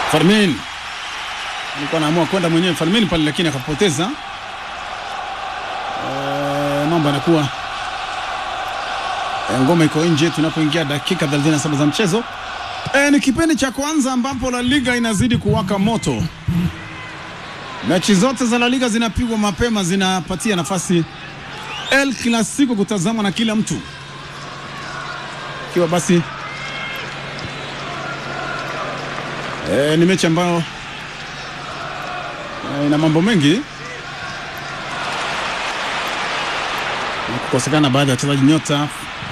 Fermin alikuwa anaamua kwenda mwenyewe Fermin pale, lakini akapoteza. Eh, mambo yanakuwa eh, ngoma iko nje tunapoingia dakika 37 za mchezo. E, ni kipindi cha kwanza ambapo La Liga inazidi kuwaka moto. Mechi zote za La Liga zinapigwa mapema, zinapatia nafasi El Clasico kutazamwa na kila mtu, ikiwa basi e, ni mechi ambayo e, ina mambo mengi na kukosekana baadhi ya wachezaji nyota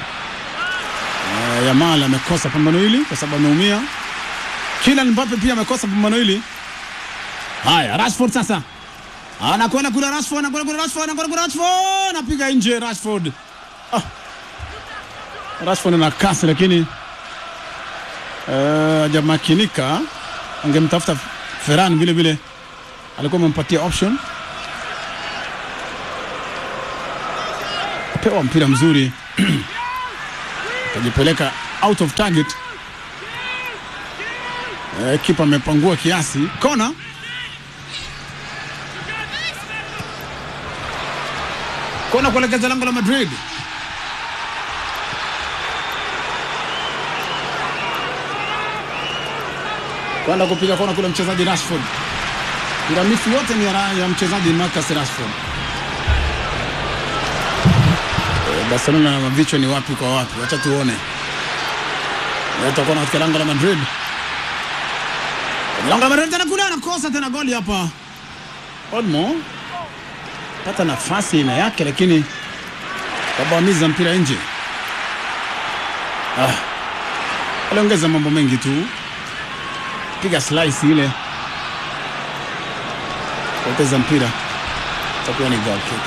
e, Yamal amekosa pambano hili kwa sababu ameumia. Kylian Mbappe pia amekosa pambano hili. Haya, Rashford sasa anakwenda kule, Rashford anakwenda kule, Rashford anakwenda kule, Rashford anapiga nje, Rashford ah. Rashford ana kasi lakini eh, hajamakinika. Angemtafuta Ferran vile vile, alikuwa amempatia option. Pewa mpira mzuri akajipeleka out of target. Eh, kipa amepangua kiasi, kona kona kuelekeza lango la Madrid. Kwenda kupiga kona kule mchezaji Rashford. Piramisi yote ni ya, ra- ya mchezaji Marcus Rashford. Eh, Barcelona na mavichwa ni wapi kwa wapi? Wacha tuone. Leta kona katika lango la Madrid. Kwenye lango la Madrid tena kule anakosa tena goli hapa. Olmo pata nafasi ina yake lakini kabamiza mpira nje. Ah. Aliongeza mambo mengi tu, piga slice ile, poteza mpira, itakuwa ni goal kick.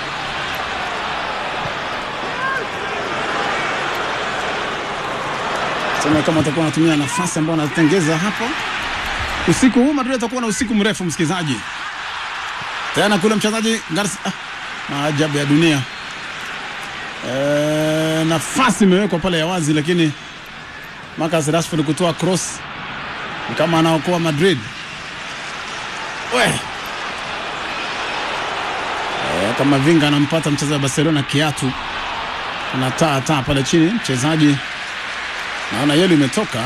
Sema kama atakuwa anatumia nafasi ambayo anatengeza hapo usiku huu, Madrid atakuwa na usiku mrefu, msikilizaji tena kule mchezaji Garcia, ah, maajabu ya dunia e, nafasi imewekwa pale ya wazi, lakini Marcus Rashford kutoa cross ni kama anaokoa Madrid. We e, kama vinga anampata mchezaji wa Barcelona kiatu, anataa taa pale chini mchezaji, naona yelo imetoka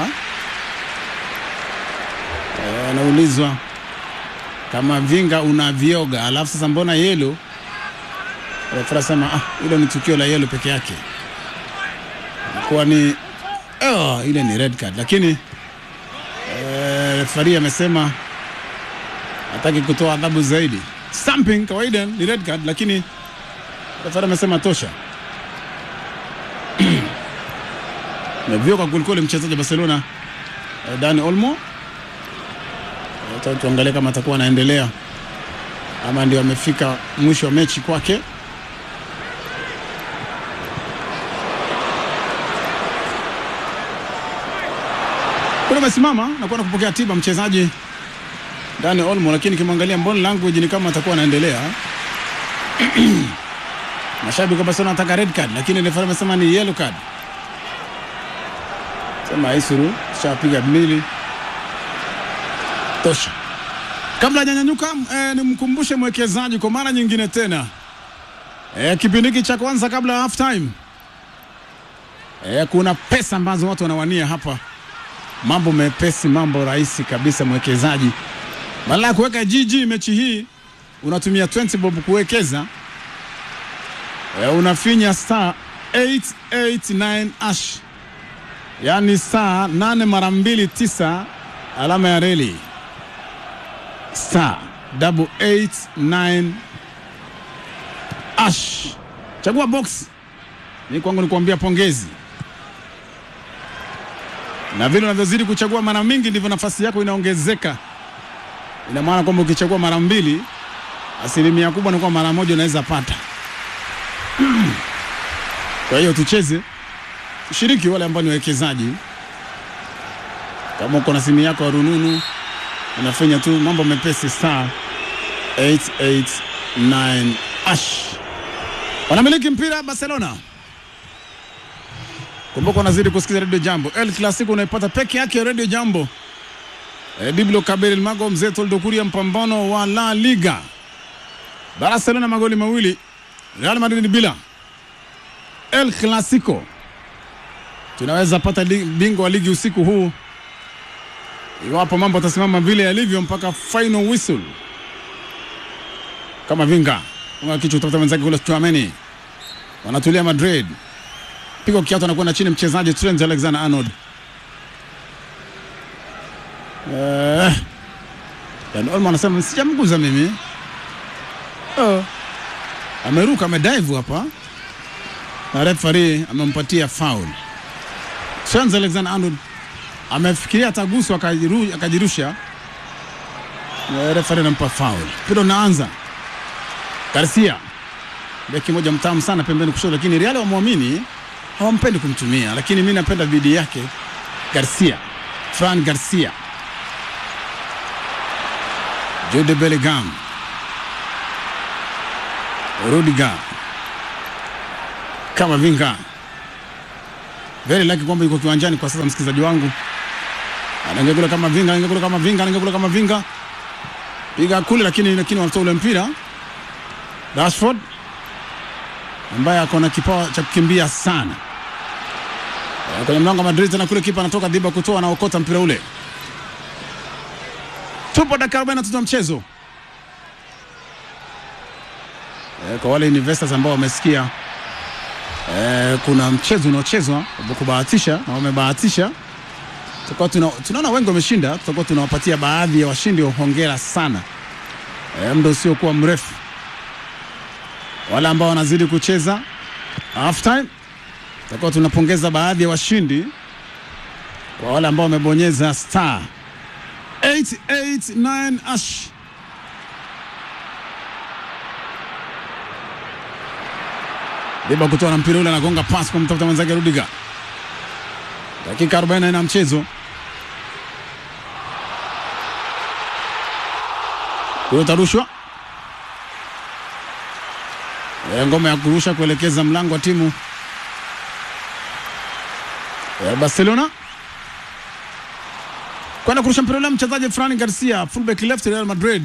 e, anaulizwa kama vinga unavyoga, alafu sasa mbona yelo? Refera sema ah, hilo ni tukio la yelo peke yake, kuwa ni oh, ile ni red card, lakini eh, refari amesema hataki kutoa adhabu zaidi. Stamping kawaida ni red card, lakini refari amesema tosha. Mevyoka kwelikweli mchezaji wa Barcelona eh, Dani Olmo Acha tuangalie kama atakuwa anaendelea ama ndio amefika mwisho wa mechi kwake. Kule amesimama na kwenda kupokea tiba mchezaji Dani Olmo, lakini kimwangalia body language ni kama atakuwa anaendelea. Mashabiki wa Barcelona wanataka red card, lakini refa amesema ni yellow card. Sema Isuru shapiga mbili tosha. Kabla hajanyanyuka eh, nimkumbushe mwekezaji kwa mara nyingine tena eh, kipindi hiki cha kwanza kabla ya half time eh, kuna pesa ambazo watu wanawania hapa, mambo mepesi, mambo rahisi kabisa. Mwekezaji, badala ya kuweka GG mechi hii unatumia 20 bob kuwekeza eh, unafinya star 889 ash, yaani saa 8 mara mbili tisa alama ya reli star double eight nine ash, chagua box. Ni kwangu ni kuambia pongezi, na vile unavyozidi kuchagua mara mingi ndivyo nafasi yako inaongezeka. Ina maana kwamba ukichagua mara mbili, asilimia kubwa ni kwa mara moja unaweza pata. Kwa hiyo tucheze, tushiriki, wale ambao ni wawekezaji. Kama uko na simu yako ya rununu unafanya tu mambo mepesi, star 889 ash. Wanamiliki mpira Barcelona. Kumbuka unazidi kusikiza Radio Jambo. El Clasico unaipata peke yake Radio Jambo E, Diblo Kabel Mago Mzee Toldokuria, mpambano wa La Liga. Barcelona magoli mawili, Real Madrid bila. El Clasico, tunaweza pata li, bingwa wa ligi usiku huu iwapo mambo atasimama vile yalivyo mpaka final whistle. Kama vinga kama kichwa kutafuta wenzake kule Chouameni, wanatulia Madrid, pigo kiatu, anakwenda chini mchezaji Trent Alexander Arnold. Eh, yani Olmo anasema sijamguza mimi. Oh. Ameruka amedive hapa na referee amempatia foul. Trent Alexander Arnold amefikiria ataguswa akajiru, akajirusha. Eh, referee anampa foul. Mpira unaanza. Garcia beki moja mtamu sana pembeni kushoto, lakini Real wamwamini hawampendi kumtumia, lakini mi napenda bidii yake Garcia, Fran Garcia Jude Bellingham, Rudiger, kama vinga very lucky kwamba yuko kiwanjani kwa sasa, msikilizaji wangu, anaingia kule kama vinga, anaingia kule kama vinga, anaingia kule kama vinga, piga kule, lakini lakini wanatoa ule mpira. Rashford ambaye ako na kipawa cha kukimbia sana kwenye mlango wa Madrid, tena kule kipa anatoka dhiba kutoa, anaokota mpira ule Tupo dakika 43 ya mchezo. E, kwa wale investors ambao wamesikia e, kuna mchezo unaochezwa wa kubahatisha na wamebahatisha, tutakuwa tuna, tunaona wengi wameshinda, tutakuwa tunawapatia baadhi ya washindi hongera sana e, muda usiokuwa mrefu. Wale ambao wanazidi kucheza half time, tutakuwa tunapongeza baadhi ya washindi kwa wale ambao wamebonyeza star 889 ash Deba kutoa na mpira ule anagonga pasi kwa mtafuta mwenzake Rudiger. Dakika 44 ya mchezo. Huyo tarushwa. E, ngoma ya kurusha kuelekeza mlango wa timu ya Barcelona kwenda kurusha mpira ule mchezaji Fran Garcia fullback left Real Madrid.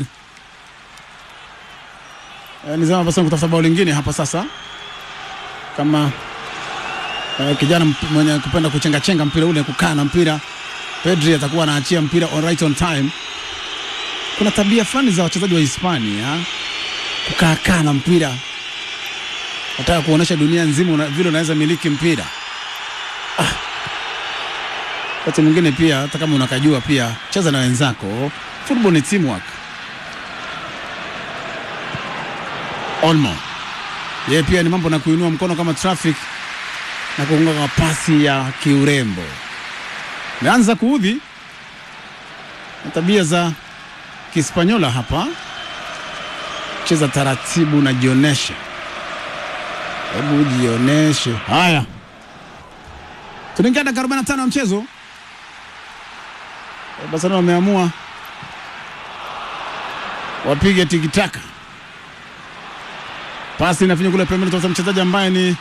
E, nizama basi kutafuta bao lingine hapa sasa, kama e, kijana mwenye kupenda kuchenga chenga mpira ule, kukaa na mpira. Pedri atakuwa anaachia mpira on right on time. Kuna tabia fulani za wachezaji wa Hispania kukaa kaa na mpira, nataka kuonesha dunia nzima una, vile unaweza miliki mpira ah. Wakati mwingine pia hata kama unakajua pia cheza na wenzako. Football ni teamwork. Olmo yeye pia ni mambo na kuinua mkono kama traffic na kuunga kwa pasi ya kiurembo. Meanza kuudhi na tabia za Kispanyola hapa, cheza taratibu na jioneshe, hebu jioneshe. Haya, tunaingia dakika 45 ya mchezo. Barcelona wameamua wapige tikitaka. Pasi inafinya kule pembeni, toka mchezaji ambaye ni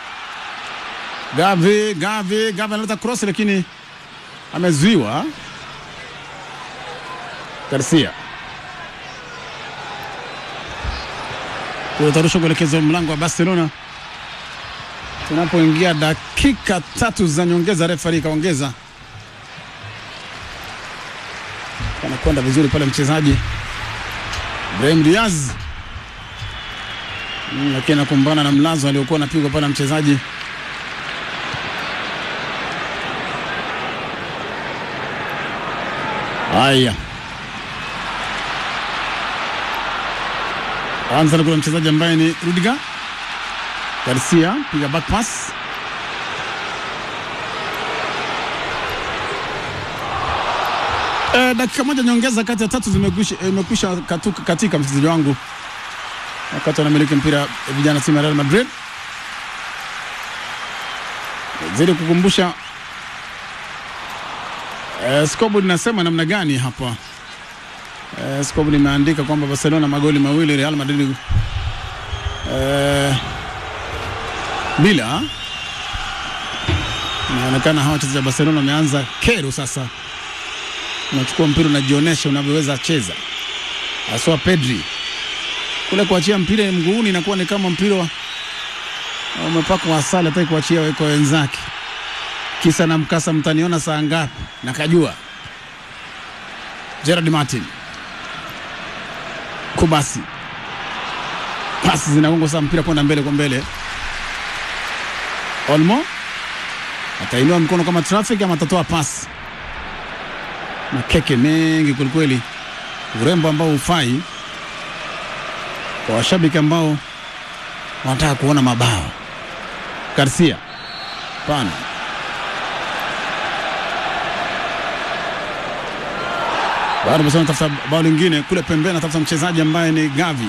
Gavi. Gavi Gavi analeta cross, lakini amezuiwa. Garcia utarusha kuelekeza mlango wa Barcelona tunapoingia dakika tatu za nyongeza. Refari ikaongeza anakwenda vizuri pale mchezaji Brahim Diaz mm, lakini anakumbana na mlazo aliokuwa anapigwa pale mchezaji haya. Anza na kuna mchezaji ambaye ni Rudiger Garcia, piga back pass E, dakika moja nyongeza kati ya tatu zimekwisha e, katika mchezaji wangu wakati wanamiliki mpira vijana timu ya Real Madrid. Zidi kukumbusha e, scoreboard inasema namna gani hapa e, scoreboard imeandika kwamba Barcelona magoli mawili Real Madrid e, bila. Inaonekana hawa wachezaji wa Barcelona wameanza kero sasa unachukua mpira unajionyesha unavyoweza cheza, haswa Pedri kule kuachia mpira mguuni inakuwa ni kama mpira wa- umepakwa asali, hataki kuachia weko wenzake. Kisa na mkasa, mtaniona saa ngapi? Nakajua Gerard Martin Kubasi, pasi zinagongwa saa mpira kwenda mbele kwa mbele. Olmo atainua mkono kama traffic ama atatoa pasi. Makeke mengi kwelikweli, urembo ambao hufai kwa washabiki ambao wanataka kuona mabao. Garcia pana bado Barcelona tafuta bao lingine kule pembeni, anatafuta mchezaji ambaye ni Gavi.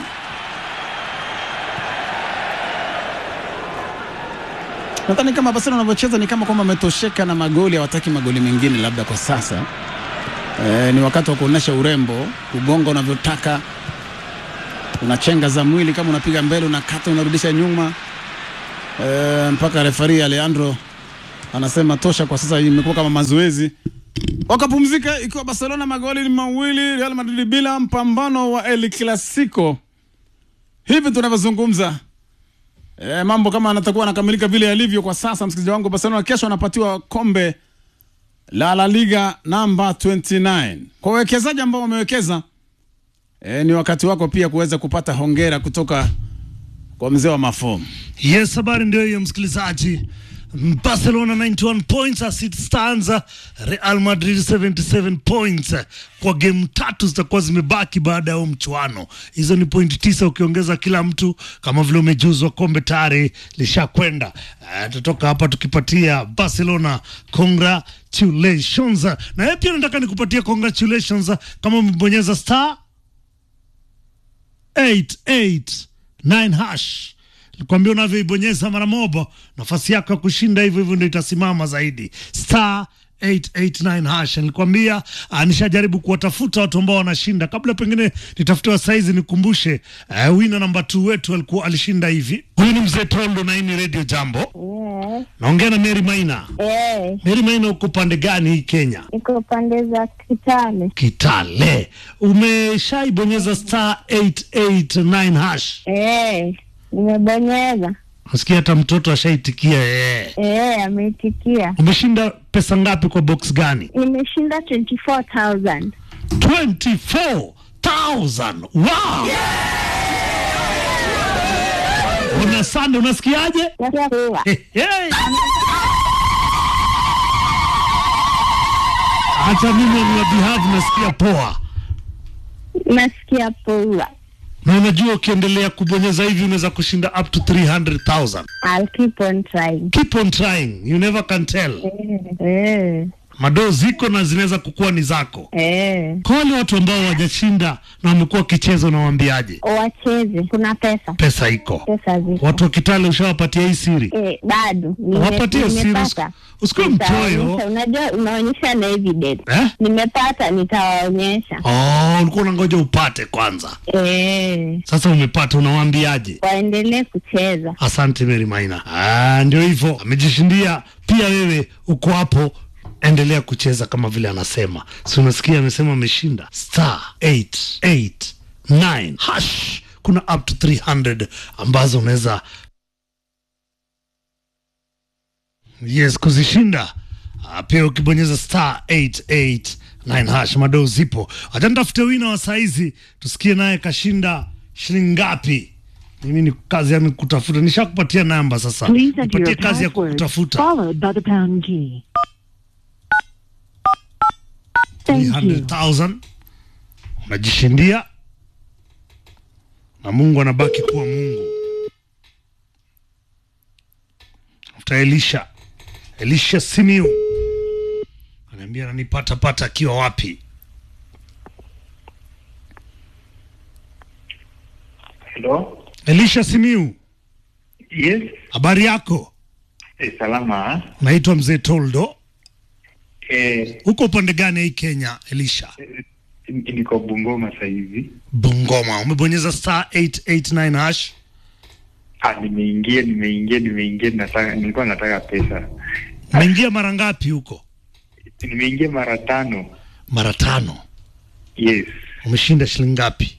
Nadhani kama Barcelona wanavyocheza ni kama kwamba wametosheka na magoli, hawataki magoli mengine labda kwa sasa. E, ni wakati wa kuonyesha urembo, kugonga unavyotaka, unachenga za mwili, kama unapiga mbele, unakata, unarudisha nyuma. E, mpaka refari Alejandro anasema tosha kwa sasa, imekuwa kama mazoezi wakapumzika ikiwa Barcelona magoli ni mawili, Real Madrid bila. Mpambano wa El Clasico hivi tunavyozungumza, e, mambo kama anatakuwa anakamilika vile yalivyo kwa sasa. Msikilizaji wangu, Barcelona kesho anapatiwa kombe la La Liga namba 29 kwa wawekezaji ambao wamewekeza. E, ni wakati wako pia kuweza kupata hongera kutoka kwa mzee wa mafomu. Yes, habari ndio hiyo msikilizaji. Barcelona 91 points as it stands, Real Madrid 77 points. Kwa game tatu zitakuwa zimebaki baada ya huo mchuano. Hizo ni point tisa ukiongeza kila mtu, kama vile umejuzwa kombe tayari lishakwenda. Uh, tutoka hapa tukipatia Barcelona congratulations, na yeye pia nataka nikupatia congratulations kama umebonyeza star 889 hash Nikwambia unavyoibonyeza mara moja, nafasi yako ya kushinda hivyo hivyo ndio itasimama zaidi. Star 889 hash. Nilikwambia ah, nishajaribu kuwatafuta watu ambao wanashinda kabla pengine nitafutiwa saizi. Nikumbushe uh, wina namba 2 wetu alikuwa alishinda hivi. Huyu ni mzee Tondo na hii ni Radio Jambo. Yeah. Naongea na Mary Maina. Eh, Mary Maina, uko pande gani hii Kenya? iko pande za Kitale. Kitale. Umeshaibonyeza star 889 hash? Eh, nimebonyeza. Nasikia hata mtoto ashaitikia yeye. Eh, ameitikia. Umeshinda pesa ngapi kwa box gani? Nimeshinda 24,000. 24,000. Wow! Una sande, unasikiaje? Nasikia kuwa. Hey, hey. Hata mimi on your behalf nasikia poa, Nasikia poa. na unajua ukiendelea kubonyeza hivi unaweza kushinda up to 300,000. I'll keep on trying. Keep on trying, you never can tell. Eh, eh, Madoo ziko na zinaweza kukuwa ni zako. eh. Kwa wale watu ambao hawajashinda na wamekuwa wakicheza, unawaambiaje? Wacheze. Kuna pesa. Pesa iko. Pesa ziko. Watu wa Kitale ushawapatia hii siri? Eh, bado. Nime- Wapatie siri, nimepata. usikuwe Nitawaonyesha. mchoyo. Unajua unaonyesha na evidence. Eh? Nimepata nitawaonyesha. Oh, ulikuwa unangoja upate kwanza. Eh, Sasa umepata, unawaambiaje? waendelee kucheza. Asante Mary Maina. Ah, ndio hivyo, amejishindia pia. Wewe uko hapo, endelea kucheza kama vile anasema. Si unasikia amesema ameshinda star 889 hash. Kuna up to 300 ambazo unaweza yes kuzishinda. Ah, pia ukibonyeza star 889 hash, madoo zipo. Acha nitafute wina wa saizi tusikie naye kashinda shilingi ngapi. Mimi ni kazi yangu kutafuta, nishakupatia namba sasa, Please enter nipatie your kazi ya password kutafuta followed by the pound key. Thank you. 300,000 unajishindia, na Mungu anabaki kuwa Mungu. Tafuta Elisha, Elisha Simiu anaambia ananipata pata akiwa wapi? Hello? Elisha Simiu, Yes? habari yako? Eh, salama. Naitwa mzee Toldo. Eh, Uko upande gani hii Kenya, Elisha? n- niko Bungoma sasa hivi. Bungoma. Umebonyeza star 889 hash. Ah, nimeingia nimeingia nimeingia nataka nilikuwa nataka pesa. Umeingia mara ngapi huko? Nimeingia mara tano. mara tano. Yes. Umeshinda shilingi ngapi?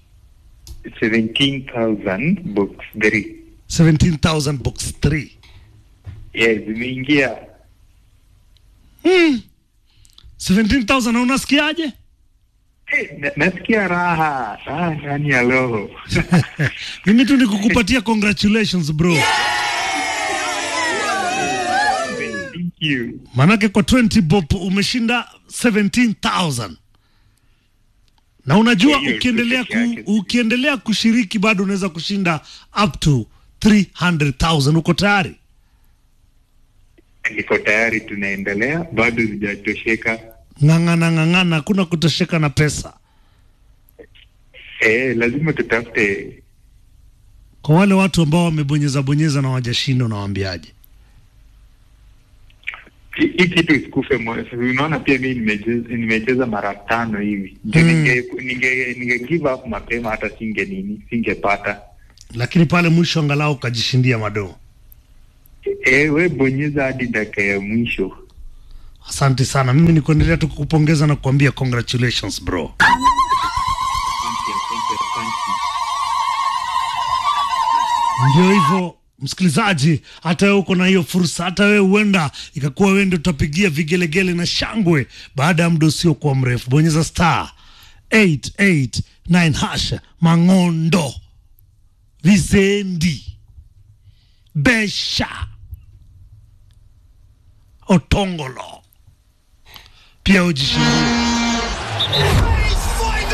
17,000 box 3. 17,000 box 3. Yes, zimeingia. Hmm. 17,000 na unasikiaje? Eh, na- nasikia raha raha ndani ya roho. Mimi tu ni kukupatia congratulations bro. Thank you. Manake kwa 20 bob umeshinda 17,000. Na unajua Hiyo ukiendelea peke yake ku, ukiendelea kushiriki bado unaweza kushinda up to 300,000. Uko tayari? Niko tayari, tunaendelea, bado sijatosheka. Ng'ang'ana ng'ang'ana, hakuna kutosheka na pesa. Eh, lazima tutafute. Kwa wale watu ambao wamebonyeza bonyeza na wajashinda, unawaambiaje? Hii hii kitu isikufe moyo. Unaona, pia mimi nimecheza nimecheza mara tano hivi. Ndio Mm. ninge ninge ninge give up mapema, hata singe nini singepata. Lakini pale mwisho angalau ukajishindia madoo. Eh, we bonyeza hadi dakika ya mwisho. Asante sana. Mimi ni kuendelea tu kukupongeza na kuambia congratulations bro. Thank you, thank you, thank you. Ndio hivyo msikilizaji, hata wewe uko na hiyo fursa, hata wewe huenda ikakuwa wewe ndio utapigia vigelegele na shangwe baada ya muda usiokuwa mrefu. Bonyeza star 889 hash Mang'ondo, Visendi, Besha, Otongolo, pia ujishindie